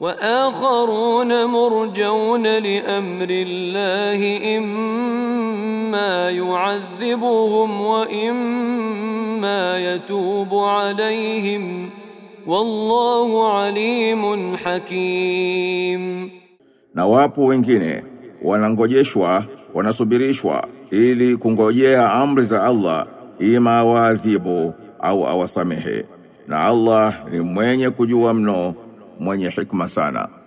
واخرون مرجون لامر الله اما يعذبهم واما يتوب عليهم والله عليم حكيم Na wapo wengine wanangojeshwa, wanasubirishwa ili kungojea amri za Allah ima awaadhibu au awasamehe. Na Allah ni mwenye kujua mno, mwenye hikma sana.